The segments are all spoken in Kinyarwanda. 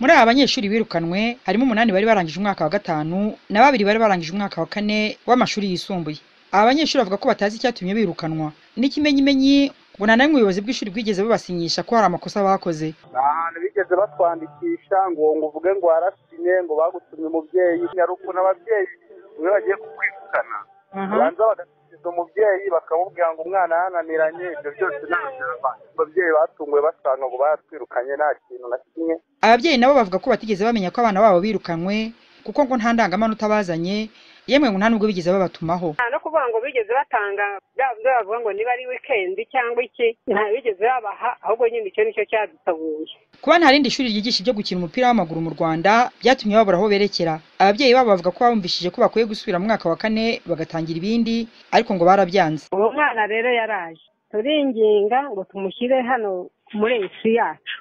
Muri aba banyeshuri birukanwe harimo umunani bari barangije umwaka wa gatanu na babiri bari barangije umwaka wa kane w'amashuri yisumbuye. Aba banyeshuri bavuga ko batazi icyatumye birukanwa n'ikimenyimenyi ngo nta n'imwe ubuyobozi bw'ishuri bwigeze bubasinyisha ko hari amakosa bakoze. nta hantu bigeze batwandikisha ngo ngo uvuge ngo warasinye ngo bagutumye umubyeyi nyarukuna ababyeyi iyo bagiye kukwirukana babanza bagasubiza umubyeyi bakamubwira ngo umwana yananiranye ibyo byose ntabwo ababyeyi batunguwe basanga ngo baratwirukanye nta kintu na kimwe Ababyeyi nabo bavuga ko batigeze bamenya ko abana babo birukanwe kuko ngo nta ndangamanota bazanye yemwe ngo nta n'ubwo bigeze babatumaho. nta no kuvuga ngo bigeze batanga bya byo bavuga ngo niba ari wikendi cyangwa iki nta bigeze babaha ahubwo nyine icyo nicyo cyadusabuye Kuba nta rindi shuri ryigisha ibyo gukina umupira w'amaguru mu Rwanda byatumye babura aho berekera. Ababyeyi babo bavuga ko babumvishije ko bakwiye gusubira mu mwaka wa kane bagatangira ibindi ariko ngo barabyanze. uwo mwana rero yaraje turinginga ngo tumushyire hano muri iyi si yacu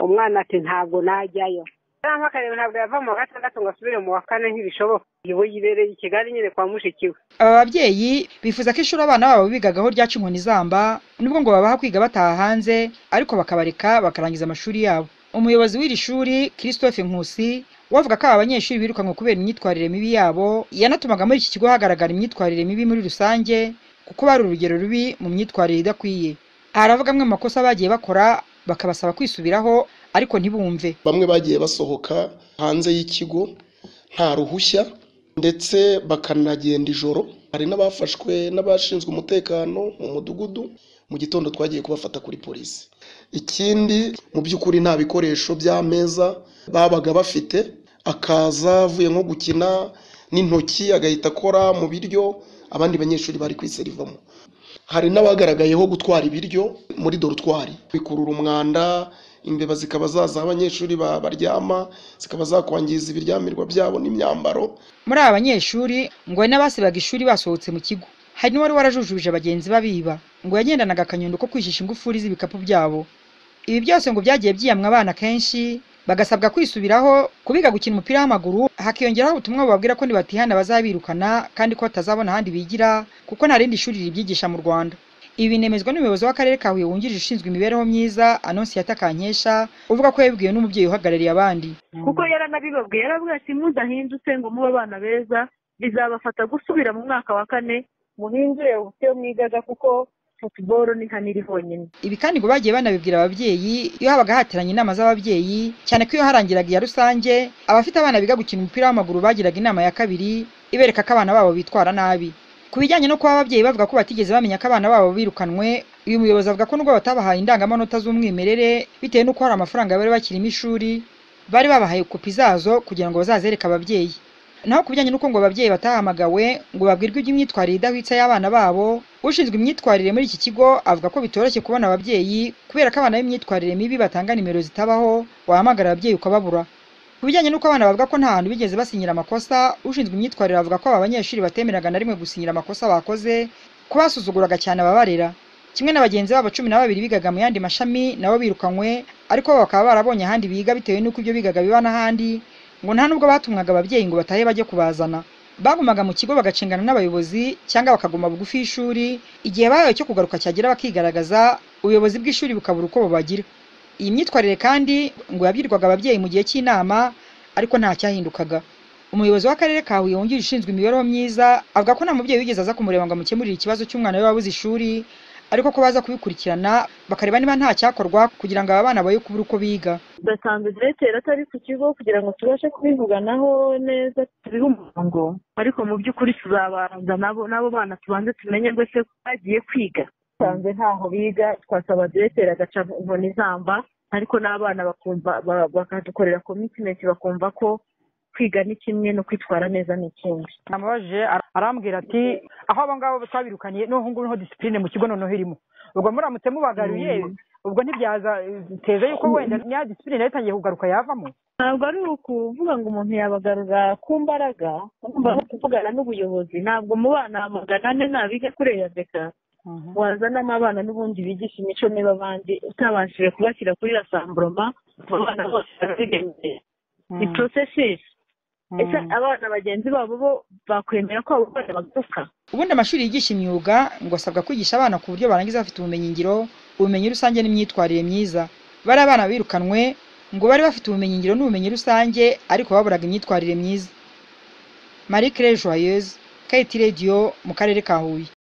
umwana ati ntabwo najyayo cyangwa akareba ntabwo yava mu wa gatandatu ngo asubire mu wa kane ntibishoboka ubu yibereye i kigali nyine kwa mushiki we Aba babyeyi bifuza ko ishuri abana babo bigagaho ryaca inkoni zamba nubwo ngo babaha kwiga bataha hanze ariko bakabareka bakarangiza amashuri yabo. Umuyobozi w'iri shuri Christophe Nkusi we avuga ko aba banyeshuri birukanwe kubera imyitwarire mibi yabo yanatumaga muri iki kigo hagaragara imyitwarire mibi muri rusange kuko bari urugero rubi mu myitwarire idakwiye. Haravuga amwe mu makosa bagiye bakora bakabasaba kwisubiraho ariko ntibumve. bamwe bagiye basohoka hanze y'ikigo nta ruhushya ndetse bakanagenda ijoro hari n'abafashwe n'abashinzwe umutekano mu mudugudu mu gitondo twagiye kubafata kuri polisi ikindi mu by'ukuri nta bikoresho by'ameza babaga bafite akaza avuye nko gukina n'intoki agahita akora mu biryo abandi banyeshuri bari kwiserivamo hari n'abagaragayeho gutwara ibiryo muri dorutwari bikurura umwanda imbeba zikaba zaza aho abanyeshuri ba- baryama zikaba zakwangiza ibiryamirwa byabo n'imyambaro Muri aba banyeshuri ngo hari n'abasibaga ishuri basohotse mu kigo. Hari n'uwari warajujubije bagenzi babiba ngo yagendanaga akanyundo ko kwishisha ingufuri z'ibikapu byabo. Ibi byose ngo byagiye byiyamwa abana kenshi bagasabwa kwisubiraho kubiga gukina umupira w'amaguru hakiyongeraho ubutumwa bubabwira ko nibatihana bazabirukana kandi ko batazabona ahandi bigira kuko nta rindi shuri ribyigisha mu Rwanda. Ibi binemezwa n'umuyobozi w'akarere ka Huye wungirije ushinzwe imibereho myiza Anonsiyata Kankesha uvuga ko yabibwiwe n'umubyeyi uhagarariye abandi. kuko yaranabibabwiye yarabwira ati mudahindutse ngo mube abana beza bizabafata gusubira mu mwaka wa kane muhindure uburyo mwigaga kuko futuboro ni hano iri honyine Ibi kandi ngo bagiye banabibwira ababyeyi iyo habaga hateranye inama z'ababyeyi cyane ko iyo harangiraga iya rusange abafite abana biga gukina umupira w'amaguru bagiraga inama ya kabiri ibereka ko abana babo bitwara nabi ku bijyanye no kuba ababyeyi bavuga ko batigeze bamenya ko abana babo birukanwe uyu muyobozi avuga ko nubwo batabahaye indangamanota z'umwimerere bitewe n'uko hari amafaranga bari bakirimo ishuri bari babahaye kopi zazo kugira ngo bazazereke ababyeyi naho ku bijyanye n'uko ngo ababyeyi batahamagawe ngo babwirwe iby'imyitwarire idahwitse y'abana babo ushinzwe imyitwarire muri iki kigo avuga ko bitoroshye kubona ababyeyi kubera ko abana b'imyitwarire mibi batanga nimero zitabaho wahamagara ababyeyi ukababura ku bijyanye n'uko abana bavuga ko nta hantu bigeze basinyira amakosa ushinzwe imyitwarire avuga ko aba banyeshuri batemeraga na rimwe gusinyira amakosa bakoze ko basuzuguraga cyane ababarera kimwe na bagenzi babo cumi na babiri bigaga mu yandi mashami nabo birukanwe ariko bo bakaba barabonye ahandi biga bitewe n'uko ibyo bigaga biba n'ahandi ngo nta nubwo batumwaga ababyeyi ngo batahe bajye kubazana bagumaga mu kigo bagacengana n'abayobozi cyangwa bakaguma bugufi y'ishuri igihe bahawe cyo kugaruka cyagera bakigaragaza ubuyobozi bw'ishuri bukabura uko bubagira iyi myitwarire kandi ngo yabwirwaga ababyeyi mu gihe cy'inama ariko nta cyahindukaga umuyobozi w'akarere ka huye wungirije ushinzwe imibereho myiza avuga ko nta mubyeyi wigeze aza kumureba ngo amukemurire ikibazo cy'umwana we wabuze ishuri ariko ko baza kubikurikirana bakareba niba nta cyakorwa kugira ngo aba bana baye kubura uko biga dudasanzwe diregiteri atari ku kigo kugira ngo tubashe kubivuganaho neza tubihe umurongo ariko mu by'ukuri tuzabanza nabo n'abo bana tubanze tumenye rwose ko bagiye kwiga dusanzwe ntaho biga twasaba diregiteri agaca inkoni izamba ariko n'abana bakumva ba- bakadukorera komitimenti bakumva ko kwiga ni kimwe no kwitwara neza ni ikindi namubajije ara- arambwira ati aho abo ngabo twabirukaniye n'ubu ngubu niho disipurine mu kigo noneho irimo ubwo muramutse mubagaruye ubwo ntibyaza teje yuko wenda niya disipurine yatangiye kugaruka yavamo ntabwo ari ukuvuga ngo umuntu yabagarura ku mbaraga ugomba no kuvugana n'ubuyobozi ntabwo mu bana magana ane ntabiga kureya beka wazanamo abana n'ubundi bigisha imico mibi abandi utabashije kubashyira kuri rasamburoma abana bose barabigendera ni porosesisi ese abana bagenzi babo bo bakwemera ko abo bana baguka ubundi amashuri yigisha imyuga ngo asabwa kwigisha abana ku buryo barangiza bafite ubumenyingiro ubumenyi rusange n'imyitwarire myiza bari abana birukanwe ngo bari bafite ubumenyingiro n'ubumenyi rusange ariko baburaga imyitwarire myiza marie claire joyeuse kayiti radiyo mu karere ka huye